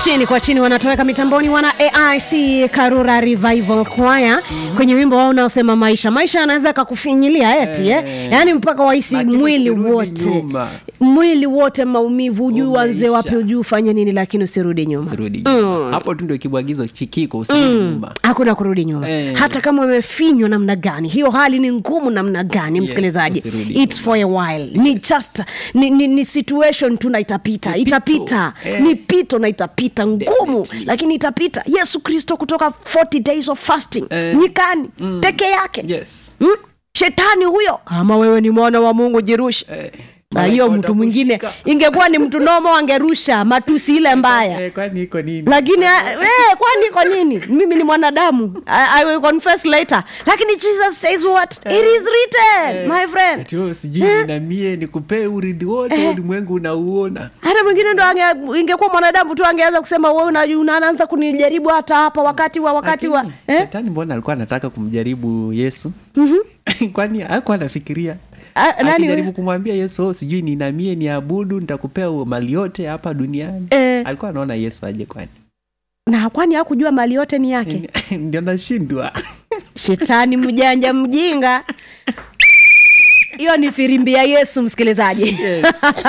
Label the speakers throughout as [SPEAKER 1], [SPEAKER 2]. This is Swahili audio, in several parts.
[SPEAKER 1] chini kwa chini wanatoweka mitamboni wana aic karura revival choir kwenye wimbo wao unaosema maisha maisha anaweza akakufinyilia eti eh.
[SPEAKER 2] Eh.
[SPEAKER 1] yaani mpaka wahisi
[SPEAKER 2] Lakini
[SPEAKER 1] mwili
[SPEAKER 2] usirudi
[SPEAKER 1] wote
[SPEAKER 2] nyuma.
[SPEAKER 1] mwili wote maumivu ujui uanze
[SPEAKER 2] Umeisha.
[SPEAKER 1] wapi ujui ufanye nini lakini usirudi nyuma
[SPEAKER 2] usirudi nyuma hapo tu ndio kibwagizo chikiko usirudi nyuma
[SPEAKER 1] hakuna kurudi nyuma
[SPEAKER 2] Eh.
[SPEAKER 1] hata kama umefinywa namna gani hiyo hali ni ngumu namna gani msikilizaji
[SPEAKER 2] usirudi
[SPEAKER 1] its for a while ni just ni, ni, ni situation tu na itapita
[SPEAKER 2] Ni pito.
[SPEAKER 1] itapita
[SPEAKER 2] Eh.
[SPEAKER 1] ni pito na itapita ngumu
[SPEAKER 2] Definitely.
[SPEAKER 1] lakini itapita yesu kristo kutoka 40 days of fasting
[SPEAKER 2] Eh.
[SPEAKER 1] nyikani peke yake
[SPEAKER 2] yes
[SPEAKER 1] mm? shetani huyo kama wewe ni mwana wa mungu jirushe
[SPEAKER 2] Eh,
[SPEAKER 1] na hiyo
[SPEAKER 2] malaika
[SPEAKER 1] mtu mwingine
[SPEAKER 2] watakushika.
[SPEAKER 1] ingekuwa ni mtu nomo angerusha matusi ile mbaya
[SPEAKER 2] Eh, kwani iko nini
[SPEAKER 1] lakini eh, kwani kwa nini mimi ni mwanadamu I, I will confess later lakini jesus says what it is written my friend
[SPEAKER 2] Ati wewe sijui ninamie nikupee urithi wote ulimwengu unauona
[SPEAKER 1] hata mwingine ndo ange- ingekuwa mwanadamu tu angeweza kusema wewe una- unaanza kunijaribu hata hapa wakati wa wakati wa
[SPEAKER 2] Lakini,
[SPEAKER 1] eh?
[SPEAKER 2] shetani mbona alikuwa anataka kumjaribu yesu kwani akuwa anafikiria
[SPEAKER 1] Ah, nani
[SPEAKER 2] akijaribu
[SPEAKER 1] we?
[SPEAKER 2] kumwambia yesu "Oh, sijui ninamie niabudu nitakupea mali yote hapa duniani
[SPEAKER 1] Eh.
[SPEAKER 2] alikuwa anaona yesu aje kwani
[SPEAKER 1] na kwani hakujua mali yote ni yake
[SPEAKER 2] ndio nashindwa
[SPEAKER 1] shetani mjanja mjinga hiyo ni firimbi ya yesu msikilizaji
[SPEAKER 2] Yes.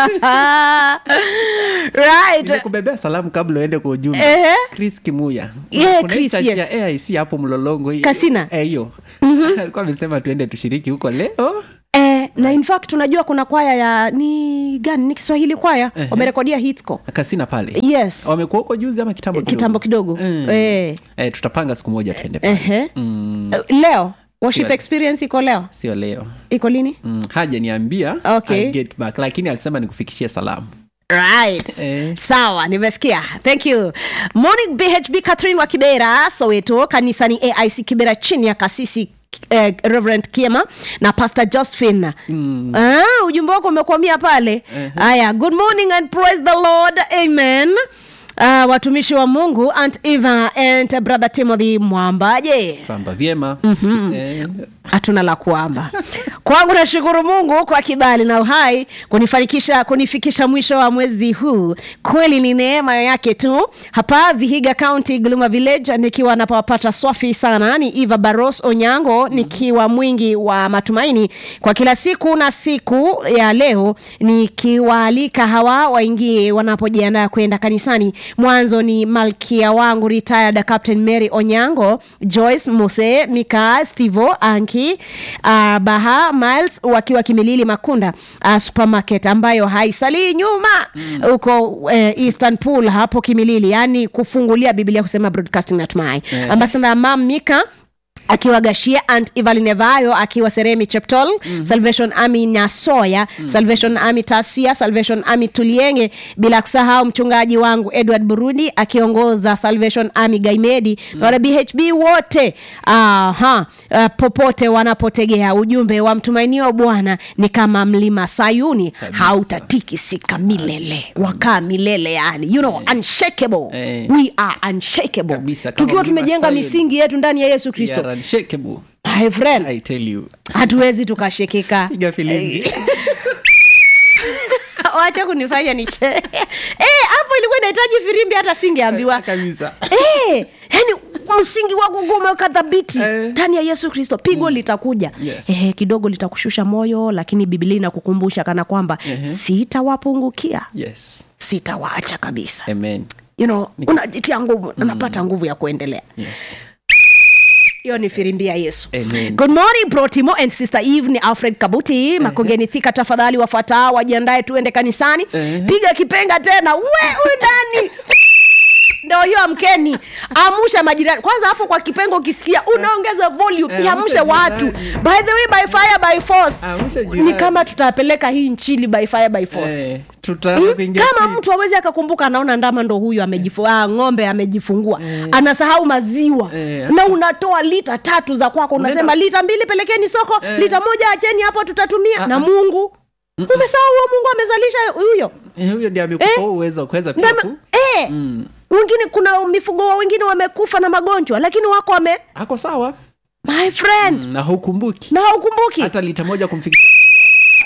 [SPEAKER 1] right
[SPEAKER 2] nimekubebea salamu kabla uende kwa ujumbe
[SPEAKER 1] Ehe.
[SPEAKER 2] chris kimuya
[SPEAKER 1] Yeah,
[SPEAKER 2] Kuna hii
[SPEAKER 1] Chris,
[SPEAKER 2] church
[SPEAKER 1] yes.
[SPEAKER 2] ya aic hapo mlolongo hii-
[SPEAKER 1] Kasina?
[SPEAKER 2] eh, hiyo alikuwa amesema tuende tushiriki huko leo
[SPEAKER 1] Eh, na in fact tunajua kuna kwaya ya ni gani ni kiswahili kwaya
[SPEAKER 2] Ehe.
[SPEAKER 1] wamerekodia hitco
[SPEAKER 2] kasina pale
[SPEAKER 1] yes
[SPEAKER 2] wamekuwa huko juzi ama kitambo kidogo?
[SPEAKER 1] kitambo kidogo
[SPEAKER 2] Mm.
[SPEAKER 1] eh.
[SPEAKER 2] eh, tutapanga siku moja tuende pale
[SPEAKER 1] Ehe.
[SPEAKER 2] mm,
[SPEAKER 1] Eh, leo worship
[SPEAKER 2] Sio-
[SPEAKER 1] experience iko leo
[SPEAKER 2] sio leo
[SPEAKER 1] iko lini
[SPEAKER 2] mm, haja niambia
[SPEAKER 1] Okay.
[SPEAKER 2] I'll get back lakini alisema nikufikishie salamu
[SPEAKER 1] right
[SPEAKER 2] Eh.
[SPEAKER 1] sawa nimesikia thank you morning bhb catherine wa kibera soweto kanisani aic kibera chini ya kasisi Eh, reverend kiema na pastor josephine mm. ah, ujumbe wako umekwamia pale haya good morning and praise the lord amen Uh, watumishi wa mungu aunt eva and brother timothy mwambaje
[SPEAKER 2] kwamba vyema mm-hmm. eh,
[SPEAKER 1] hatuna la kuamba kwangu nashukuru mungu kwa kibali na uhai kunifanikisha kunifikisha mwisho wa mwezi huu kweli ni neema yake tu hapa vihiga county gluma village nikiwa napawapata swafi sana ni eva baros onyango nikiwa mwingi wa matumaini kwa kila siku na siku ya leo nikiwaalika hawa waingie wanapojiandaa kwenda kanisani mwanzo ni malkia wangu retired captain mary onyango joyce mose mika stivo anki uh, baha miles wakiwa kimilili makunda uh, supermarket ambayo haisalii nyuma huko mm. uh, eastern pool hapo kimilili yani kufungulia biblia kusema broadcasting natumai
[SPEAKER 2] Eh.
[SPEAKER 1] ambasada mam mika akiwa gashia ant ivalinevayo akiwa seremi cheptol mm-hmm. salvation army nyasoya mm-hmm. salvation army tasia salvation army tulienge bila kusahau mchungaji wangu edward burundi akiongoza salvation army gaimedi mm-hmm. na wana bhb wote aha uh, popote wanapotegea ujumbe wa mtumainio bwana ni kama mlima sayuni
[SPEAKER 2] Kabisa.
[SPEAKER 1] hautatikisika milele wakaa milele yani you know unshakable
[SPEAKER 2] Eh.
[SPEAKER 1] we are unshakable
[SPEAKER 2] Kabisa, kama
[SPEAKER 1] tukiwa
[SPEAKER 2] mlima
[SPEAKER 1] tumejenga
[SPEAKER 2] Sayuni.
[SPEAKER 1] misingi yetu ndani ya yesu
[SPEAKER 2] we
[SPEAKER 1] kristo
[SPEAKER 2] are unshakable.
[SPEAKER 1] my friend
[SPEAKER 2] I tell you
[SPEAKER 1] hatuwezi tukashikika
[SPEAKER 2] piga filimbi
[SPEAKER 1] wacha kunifanya niche Eh, hapo ilikuwa inahitaji firimbi hata singeambiwa
[SPEAKER 2] kabisa
[SPEAKER 1] Eh, yani msingi wako kuwa umeweka dhabiti
[SPEAKER 2] Eh.
[SPEAKER 1] ndani ya yesu kristo pigo litakuja
[SPEAKER 2] Yes.
[SPEAKER 1] eh, kidogo litakushusha moyo lakini bibilia inakukumbusha kana kwamba sitawapungukia
[SPEAKER 2] yes
[SPEAKER 1] sitawaacha kabisa
[SPEAKER 2] amen
[SPEAKER 1] you know, unajitia nguvu unapata nguvu ya kuendelea
[SPEAKER 2] yes
[SPEAKER 1] hiyo ni firimbi ya yesu
[SPEAKER 2] Amen.
[SPEAKER 1] good morning protimo and sister eve ni alfred kabuti makongeni thika tafadhali wafuatao wajiandae tuende kanisani
[SPEAKER 2] Ehe.
[SPEAKER 1] piga kipenga tena we udani ndo hiyo amkeni amusha majirani kwanza hapo kwa kipengo ukisikia unaongeza volume
[SPEAKER 2] Eh,
[SPEAKER 1] iamshe
[SPEAKER 2] amsha
[SPEAKER 1] watu
[SPEAKER 2] jirani.
[SPEAKER 1] by the way by fire by force
[SPEAKER 2] Amsha
[SPEAKER 1] ni
[SPEAKER 2] jirani.
[SPEAKER 1] kama tutapeleka hii nchini by fire by force
[SPEAKER 2] eh, tutaanza kuingia
[SPEAKER 1] kama
[SPEAKER 2] seats.
[SPEAKER 1] mtu awezi akakumbuka anaona ndama ndo huyu amejifu, ah, ng'ombe amejifungua anasahau maziwa
[SPEAKER 2] Eh.
[SPEAKER 1] na unatoa lita tatu za kwako unasema
[SPEAKER 2] Unaenda-
[SPEAKER 1] lita mbili pelekeni soko
[SPEAKER 2] Eh.
[SPEAKER 1] lita moja acheni hapo tutatumia
[SPEAKER 2] Ah,
[SPEAKER 1] na
[SPEAKER 2] ah.
[SPEAKER 1] mungu umesahau huo mungu amezalisha huyo
[SPEAKER 2] Eh, huyo ndiye amekupa
[SPEAKER 1] Eh.
[SPEAKER 2] huo uwezo wa kuweza pia
[SPEAKER 1] Ndama-
[SPEAKER 2] ku
[SPEAKER 1] eh,
[SPEAKER 2] Mm.
[SPEAKER 1] wengine kuna mifugo wa wengine wamekufa na magonjwa lakini wako wame
[SPEAKER 2] ako sawa
[SPEAKER 1] my friend
[SPEAKER 2] Mm, na hukumbuki
[SPEAKER 1] na haukumbuki
[SPEAKER 2] hata lita moja kumfikisha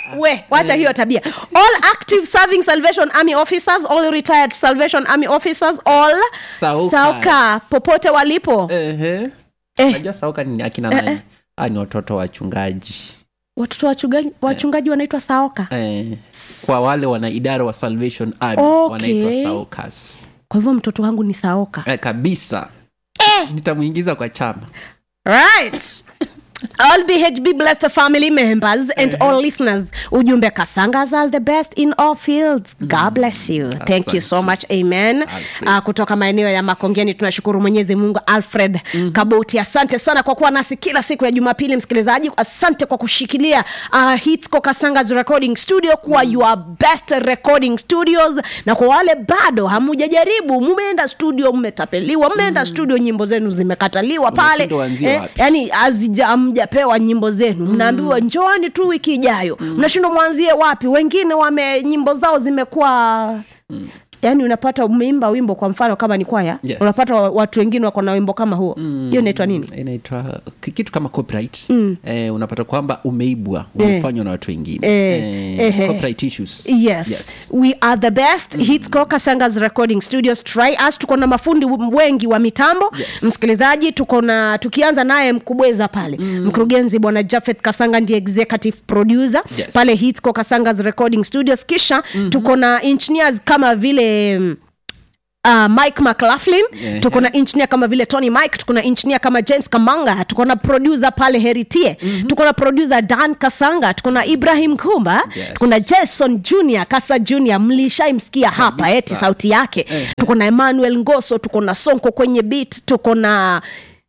[SPEAKER 1] we wacha hiyo tabia all active serving salvation army officers all retired salvation army officers all
[SPEAKER 2] Saukas.
[SPEAKER 1] sauka popote walipo
[SPEAKER 2] Ehe.
[SPEAKER 1] Eh.
[SPEAKER 2] Unajua sauka ni akina nani Ah, ni watoto wachungaji
[SPEAKER 1] watoto wachungaji, wachungaji wanaitwa saoka
[SPEAKER 2] eh, kwa wale wana idara wa salvation army
[SPEAKER 1] Okay.
[SPEAKER 2] wanaitwa saukas
[SPEAKER 1] kwa hivyo mtoto wangu ni saoka
[SPEAKER 2] eh, kabisa nitamuingiza kwa chama
[SPEAKER 1] right all bhb blessed family members and all listeners ujumbe kasangas are the best in all fields god bless you thank you so much amen
[SPEAKER 2] Alfred.
[SPEAKER 1] uh, kutoka maeneo ya makongeni tunashukuru mwenyezi mungu alfred mm-hmm. kabuti asante sana kwa kuwa nasi kila siku ya jumapili msikilizaji asante kwa kushikilia uh, hitsco kasangas recording studio kuwa mm. your best recording studios na kwa wale bado hamujajaribu mumeenda studio mmetapeliwa mmeenda mm. studio nyimbo zenu zimekataliwa pale
[SPEAKER 2] Unashindwa uanzie wapi?
[SPEAKER 1] yani hazija- hamjapewa nyimbo zenu mnaambiwa mm. njooni tu wiki ijayo mnashindwa mwanzie wapi wengine wame nyimbo zao zimekuwa mm. yaani unapata umeimba wimbo kwa mfano kama ni kwaya
[SPEAKER 2] Yes.
[SPEAKER 1] unapata wa- watu wengine wako na wimbo kama huo hiyo inaitwa nini
[SPEAKER 2] inaitwa ki- kitu kama copyright eh, unapata kwamba umeibwa umefanywa na watu wengine
[SPEAKER 1] Eh,
[SPEAKER 2] eh,
[SPEAKER 1] eh,
[SPEAKER 2] copyright issues
[SPEAKER 1] yes, we are the best mm. hitsco kasangas recording studios try us tuko na mafundi w- wengi wa mitambo
[SPEAKER 2] Yes.
[SPEAKER 1] msikilizaji tuko na tukianza naye mkubweza pale mm. mkurugenzi bwana jafeth kasanga ndiye executive producer
[SPEAKER 2] Yes.
[SPEAKER 1] pale hitsco kasangas recording studios kisha mm-hmm. tuko na engineers kama vile mm, Uh, mike mclaughlin
[SPEAKER 2] Yeah.
[SPEAKER 1] tuko na engineer kama vile tony mike tuko na engineer kama james kamanga tuko na producer pale heritie mm-hmm. tuko na producer dan kasanga tuko na ibrahim kumba
[SPEAKER 2] Yes.
[SPEAKER 1] tuko na jason junior kasa junior mlishaimsikia hapa eti sauti yake
[SPEAKER 2] Eh.
[SPEAKER 1] tuko na emmanuel ngoso tuko na sonko kwenye beat tuko na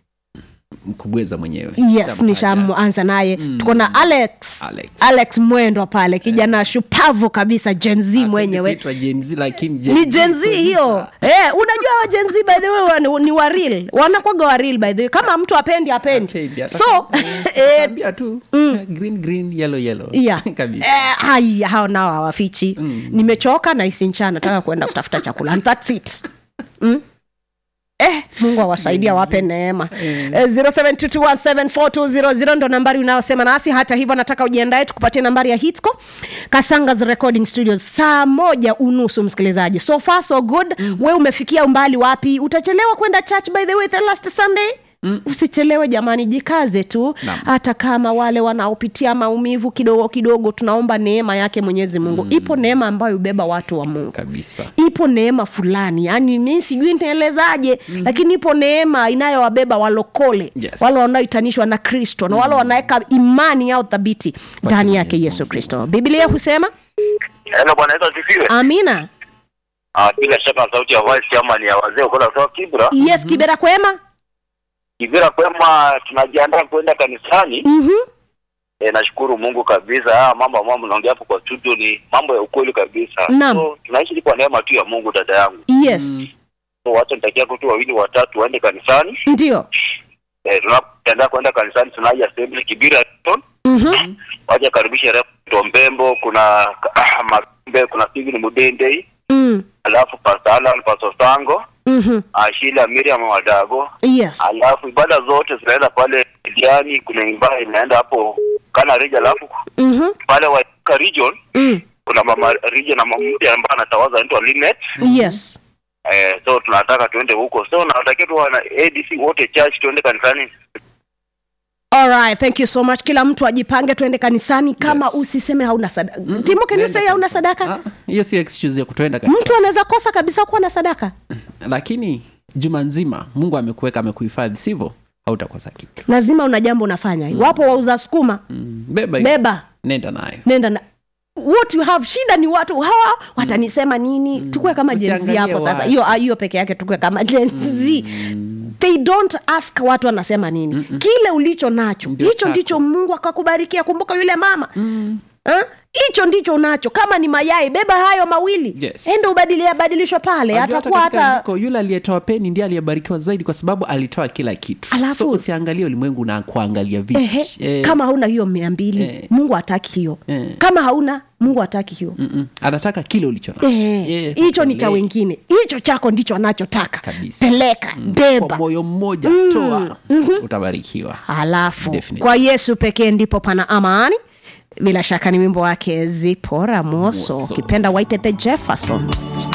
[SPEAKER 2] mkubweza mwenyewe
[SPEAKER 1] yes
[SPEAKER 2] Nitamtaja.
[SPEAKER 1] nishaanza naye mm. tuko na alex
[SPEAKER 2] Alex.
[SPEAKER 1] alex mwendwa pale kijana shupavu kabisa jenz
[SPEAKER 2] Ah,
[SPEAKER 1] mwenyewe
[SPEAKER 2] kuitwa Gen Z, lakini Gen
[SPEAKER 1] ni
[SPEAKER 2] Z
[SPEAKER 1] jenz
[SPEAKER 2] producer.
[SPEAKER 1] hiyo eh, unajua wa jenz by the way wa- ni waril wanakwaga waril by the way kama mtu apendi apendi
[SPEAKER 2] Apendi,
[SPEAKER 1] so
[SPEAKER 2] ataka-
[SPEAKER 1] eh,
[SPEAKER 2] tabia tu green green yellow yellow
[SPEAKER 1] yeah.
[SPEAKER 2] kabisa
[SPEAKER 1] eh, haya hao nao hawafichi mm. nimechoka na isincha nataka kuenda kutafuta chakula and that's it mm? Eh, mungu awasaidia wape neema eh, 0722174200 ndo nambari unayosema nasi hata hivyo nataka ujiandae tukupatie nambari ya hitco kasangas recording studios saa moja unusu msikilizaji so far so good mm. we umefikia umbali wapi utachelewa kwenda church by the way the last sunday Mm. usichelewe jamani jikaze tu
[SPEAKER 2] Naam.
[SPEAKER 1] hata kama wale wanaopitia maumivu kidogo kidogo tunaomba neema yake mwenyezi mungu mm. ipo neema ambayo hubeba watu wa mungu
[SPEAKER 2] kabisa
[SPEAKER 1] ipo neema fulani yani mi sijui nitaelezaje mm-hmm. lakini ipo neema inayowabeba walokole
[SPEAKER 2] Yes.
[SPEAKER 1] wale wanaohitanishwa na kristo na wale wanaweka imani yao thabiti ndani yake
[SPEAKER 2] Mwenyezi
[SPEAKER 1] yesu kristo biblia husema
[SPEAKER 3] Hello bwana Yesu asifiwe.
[SPEAKER 1] amina
[SPEAKER 3] Ah, bila shaka sauti ya voice kama ni ya wazee ukola sawa Kibra.
[SPEAKER 1] yes kibera kwema
[SPEAKER 3] Kibra kwema tunajiandaa kwenda kanisani.
[SPEAKER 1] mm-hmm.
[SPEAKER 3] E, nashukuru Mungu kabisa. Haya mambo ambayo mnaongea hapo kwa studio ni mambo ya ukweli kabisa.
[SPEAKER 1] Naam.
[SPEAKER 3] So tunaishi kwa neema tu ya Mungu dada yangu.
[SPEAKER 1] yes
[SPEAKER 3] So watu nitakia tu wawili watatu waende kanisani.
[SPEAKER 1] ndio
[SPEAKER 3] Eh, tunapoenda kwenda kanisani tunaja assembly Kibira Hilton.
[SPEAKER 1] mm-hmm.
[SPEAKER 3] Waje karibisha Rev Mbembo, kuna Makumbe, kuna Steven Mudende,
[SPEAKER 1] mm.
[SPEAKER 3] alafu Pastor Alan, Pastor Sango,
[SPEAKER 1] mm-hmm.
[SPEAKER 3] Ashila Miriam Wadago.
[SPEAKER 1] yes
[SPEAKER 3] alafu ibada zote zinaenda pale Diani, kuna ibada inaenda hapo Kana Region, alafu
[SPEAKER 1] mm-hmm.
[SPEAKER 3] pale Waika Region
[SPEAKER 1] mm.
[SPEAKER 3] kuna mama Region na mama mpya ambaye anatawaza anaitwa Linet.
[SPEAKER 1] yes
[SPEAKER 3] Eh, so tunataka tuende huko, so nawatakia tu wana ADC wote church tuende kanisani.
[SPEAKER 1] Alright, thank you so much kila mtu ajipange tuende kanisani kama
[SPEAKER 2] Yes.
[SPEAKER 1] usiseme hauna sadaka mm-hmm. timo can you
[SPEAKER 2] Nenda
[SPEAKER 1] say hauna
[SPEAKER 2] kabisa.
[SPEAKER 1] sadaka
[SPEAKER 2] Ah, hiyo sio excuse ya kutoenda kabisa
[SPEAKER 1] mtu anaweza kosa kabisa kuwa na sadaka
[SPEAKER 2] lakini juma nzima mungu amekuweka amekuhifadhi sivyo hautakosa kitu
[SPEAKER 1] lazima una jambo unafanya wapo wauza sukuma
[SPEAKER 2] mm. beba hiyo.
[SPEAKER 1] beba
[SPEAKER 2] nenda nayo
[SPEAKER 1] nenda na what you have shida ni watu hawa watanisema nini mm. tukue kama jenzi
[SPEAKER 2] Usiangalie
[SPEAKER 1] hapo sasa
[SPEAKER 2] watu.
[SPEAKER 1] hiyo ah, hiyo peke yake tukue kama jenzi they don't ask watu wanasema nini Mm-mm. kile ulicho nacho
[SPEAKER 2] Ndio
[SPEAKER 1] hicho
[SPEAKER 2] chako.
[SPEAKER 1] ndicho mungu akakubarikia kumbuka yule mama mm. hicho ndicho unacho kama ni mayai beba hayo mawili
[SPEAKER 2] Yes.
[SPEAKER 1] enda ubadilia badilishwa pale
[SPEAKER 2] Unajua
[SPEAKER 1] atakuwa
[SPEAKER 2] katika
[SPEAKER 1] hata
[SPEAKER 2] andiko, yule aliyetoa peni ndiye aliyebarikiwa zaidi kwa sababu alitoa kila kitu
[SPEAKER 1] Alafu-
[SPEAKER 2] so usiangalie ulimwengu na kuangalia vitu
[SPEAKER 1] Ehe,
[SPEAKER 2] Eh,
[SPEAKER 1] kama hauna hiyo mia mbili
[SPEAKER 2] Eh.
[SPEAKER 1] mungu hataki hiyo
[SPEAKER 2] Eh.
[SPEAKER 1] kama hauna mungu hataki hiyo
[SPEAKER 2] mm-mm. anataka kile ulicho nacho
[SPEAKER 1] Eh,
[SPEAKER 2] Eh,
[SPEAKER 1] hicho ni cha
[SPEAKER 2] utolee
[SPEAKER 1] wengine hicho chako ndicho anachotaka
[SPEAKER 2] Kabisa.
[SPEAKER 1] peleka
[SPEAKER 2] kwa
[SPEAKER 1] beba
[SPEAKER 2] moyo mmoja toa utabarikiwa
[SPEAKER 1] halafu
[SPEAKER 2] Definitely.
[SPEAKER 1] kwa yesu pekee ndipo pana amani bila shaka ni wimbo wake zipora moso
[SPEAKER 2] Moso.
[SPEAKER 1] ukipenda waite the jeffersons